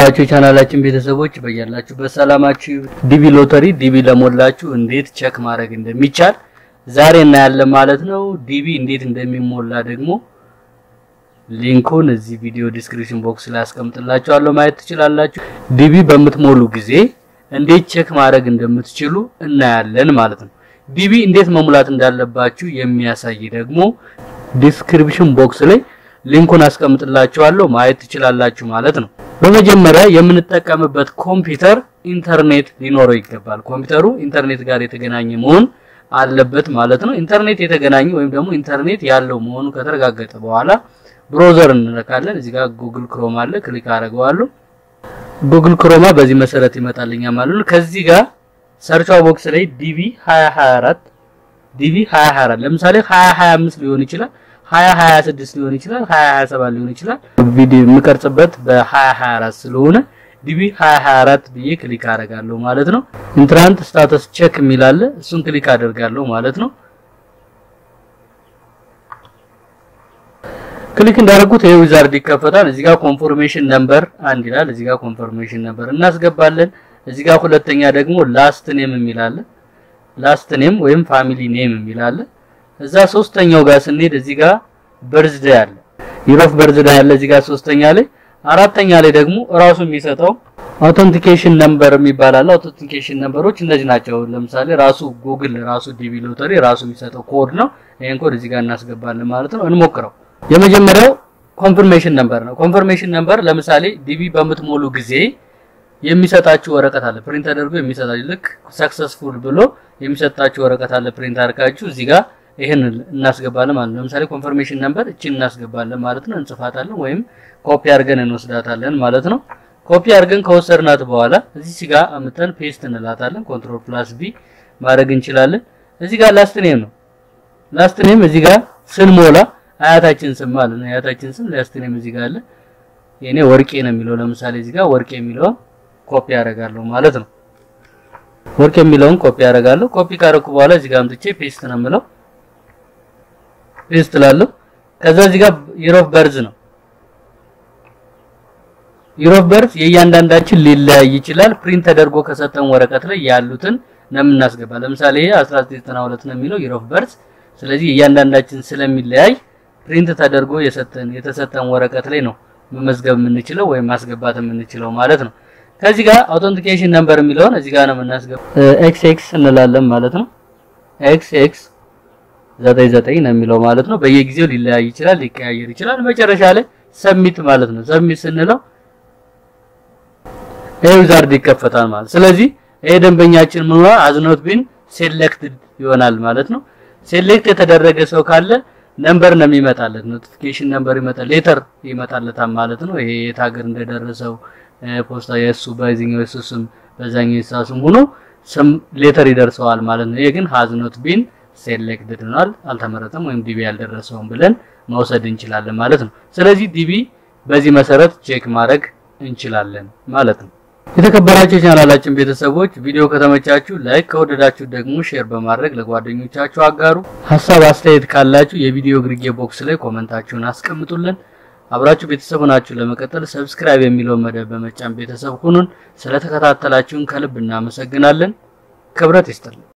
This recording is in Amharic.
የተከበራችሁ የቻናላችን ቤተሰቦች በያላችሁበት ሰላማችሁ ዲቪ ሎተሪ ዲቪ ለሞላችሁ እንዴት ቼክ ማድረግ እንደሚቻል ዛሬ እናያለን ማለት ነው። ዲቪ እንዴት እንደሚሞላ ደግሞ ሊንኩን እዚህ ቪዲዮ ዲስክሪፕሽን ቦክስ ላይ አስቀምጥላችኋለሁ ማየት ትችላላችሁ። ዲቪ በምትሞሉ ጊዜ እንዴት ቼክ ማድረግ እንደምትችሉ እናያለን ማለት ነው። ዲቪ እንዴት መሙላት እንዳለባችሁ የሚያሳይ ደግሞ ዲስክሪፕሽን ቦክስ ላይ ሊንኩን አስቀምጥላችኋለሁ ማየት ትችላላችሁ ማለት ነው። በመጀመሪያ የምንጠቀምበት ኮምፒውተር ኢንተርኔት ሊኖረው ይገባል። ኮምፒውተሩ ኢንተርኔት ጋር የተገናኘ መሆን አለበት ማለት ነው። ኢንተርኔት የተገናኘ ወይም ደግሞ ኢንተርኔት ያለው መሆኑ ከተረጋገጠ በኋላ ብሮዘር እንነካለን። እዚህ ጋር ጉግል ክሮም አለ፣ ክሊክ አደርገዋለሁ። ጉግል ክሮማ በዚህ መሰረት ይመጣልኛል ማለት ነው። ከዚህ ጋር ሰርቿ ቦክስ ላይ ዲቪ 2024 ዲቪ 2024 ለምሳሌ 2025 ሊሆን ይችላል 2026 ሊሆን ይችላል 2027 ሊሆን ይችላል። ቪዲዮ የምቀርጽበት በ2024 ስለሆነ ዲቪ 2024 ብዬ ክሊክ አደርጋለሁ ማለት ነው። ኢንትራንት ስታተስ ቼክ የሚል አለ እሱን ክሊክ አደርጋለሁ ማለት ነው። ክሊክ እንዳደረጉት ይሄ ዊዛርድ ይከፈታል። እዚህ ጋር ኮንፎርሜሽን ነምበር አንድ ይላል። እዚህ ጋር ኮንፎርሜሽን ነምበር እናስገባለን። እዚህ ጋር ሁለተኛ ደግሞ ላስት ኔም የሚል አለ። ላስት ኔም ወይም ፋሚሊ ኔም የሚል አለ። እዛ ሶስተኛው ጋር ስንሄድ እዚህ ጋር በርዝዴ አለ። ይሮፍ በርዝዴ አለ እዚህ ጋር ሶስተኛ ላይ። አራተኛ ላይ ደግሞ እራሱ የሚሰጠው አውተንቲኬሽን ነምበር የሚባል አለ። አውተንቲኬሽን ነምበሮች እነዚህ ናቸው። ለምሳሌ ራሱ ጉግል ራሱ ዲቪ ሎተሪ ራሱ የሚሰጠው ኮድ ነው። ይሄን ኮድ እዚህ ጋር እናስገባለን ማለት ነው። እንሞክረው። የመጀመሪያው ኮንፈርሜሽን ነምበር ነው። ኮንፈርሜሽን ነምበር ለምሳሌ ዲቪ በምትሞሉ ጊዜ የሚሰጣችሁ ወረቀት አለ ፕሪንት ተደርጎ የሚሰጣችሁ ልክ ሰክሰስፉል ብሎ የሚሰጣችሁ ወረቀት አለ ፕሪንት አድርጋችሁ እዚህ ጋር ይሄን እናስገባለን ማለት ነው። ለምሳሌ ኮንፈርሜሽን ነምበር እቺን እናስገባለን ማለት ነው። እንጽፋታለን ወይም ኮፒ አድርገን እንወስዳታለን ማለት ነው። ኮፒ አድርገን ከወሰድናት በኋላ እዚህ ጋር አምተን ፔስት እንላታለን። ኮንትሮል ፕላስ ቢ ማድረግ እንችላለን። እዚህ ጋር ላስት ኔም ነው። ላስት ኔም እዚህ ጋር ስንሞላ አያታችን ስም ማለት ነው። አያታችን ስም ላስት ኔም እዚህ ጋር አለ። የኔ ወርቄ ነው የሚለው ለምሳሌ እዚህ ጋር ወርቄ የሚለውን ኮፒ አደርጋለሁ ማለት ነው። ወርቅ የሚለውን ኮፒ አደርጋለሁ። ኮፒ ካደረኩ በኋላ እዚህ ጋር አምጥቼ ፔስት ነው የምለው። ፔስት ላለሁ። ከዛ እዚህ ጋር ይር ኦፍ በርዝ ነው። ይር ኦፍ በርዝ የእያንዳንዳችን ሊለያይ ይችላል። ፕሪንት ተደርጎ ከሰጠን ወረቀት ላይ ያሉትን ነው የምናስገባ። ለምሳሌ ይሄ 1992 ነው የሚለው ይር ኦፍ በርዝ። ስለዚህ የእያንዳንዳችን ስለሚለያይ ፕሪንት ተደርጎ የሰጠን የተሰጠን ወረቀት ላይ ነው መመዝገብ የምንችለው ወይም ማስገባት የምንችለው ማለት ነው። ከዚህ ጋር አውተንቲኬሽን ነምበር የሚለውን እዚህ ጋር ነው የምናስገባው። ኤክስ ኤክስ እንላለን ማለት ነው። ኤክስ ኤክስ ዘጠኝ ዘጠኝ ነው የሚለው ማለት ነው። በየጊዜው ሊለያይ ይችላል፣ ሊቀያየር ይችላል። መጨረሻ ላይ ሰሚት ማለት ነው። ሰሚት ስንለው ይሄ ዊዛርድ ይከፈታል ማለት ስለዚህ ይሄ ደንበኛችን ምን ሆነ አዝኖት ቢን ሴሌክትድ ይሆናል ማለት ነው። ሴሌክት የተደረገ ሰው ካለ ነምበር ነው የሚመጣለት፣ ኖቲፊኬሽን ነምበር ይመጣል፣ ሌተር ይመጣለታል ማለት ነው። ይሄ የት ሀገር እንደደረሰው ፖስታ የእሱ በዚህኛው የእሱ ስም በዛኛው የእሷ ስም ሆኖ ስም ሌተር ይደርሰዋል ማለት ነው። ይሄ ግን ሃዝ ኖት ቢን ሴሌክትድ ሆኗል፣ አልተመረጠም ወይም ዲቪ ያልደረሰውም ብለን መውሰድ እንችላለን ማለት ነው። ስለዚህ ዲቪ በዚህ መሰረት ቼክ ማድረግ እንችላለን ማለት ነው። የተከበራችሁ የቻናላችን ቤተሰቦች ቪዲዮ ከተመቻችሁ ላይክ፣ ከወደዳችሁ ደግሞ ሼር በማድረግ ለጓደኞቻችሁ አጋሩ። ሀሳብ አስተያየት ካላችሁ የቪዲዮ ግርጌ ቦክስ ላይ ኮመንታችሁን አስቀምጡልን። አብራችሁ ቤተሰብ ናችሁ ለመቀጠል ሰብስክራይብ የሚለውን መደብ በመጫን ቤተሰብ ሁኑን። ስለተከታተላችሁን ከልብ እናመሰግናለን። ክብረት ይስጥልን።